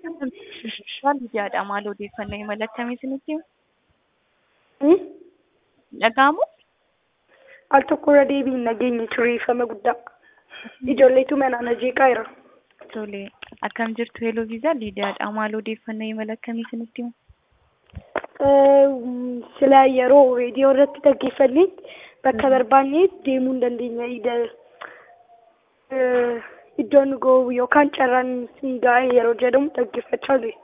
Lidiyaadha. Maal odeeffannoo imala akkamii isinitti himu? Dhaga'amu? Al tokkorra deebiin nageenya tureeffama guddaa. Ijoolleetu manaan jeeqaa jira. Tole. Akkam jirtu Heloo Viizaa Lidiyaadha. Maal odeeffannoo imala akkamii isinitti himu? Sila yeroo reediyoo irratti dhaggeeffannee bakka barbaanne deemuu hin dandeenya. Iddoon ga'u yookaan carraan siin ga'e yeroo jedhamu dhaggeeffachaa ture.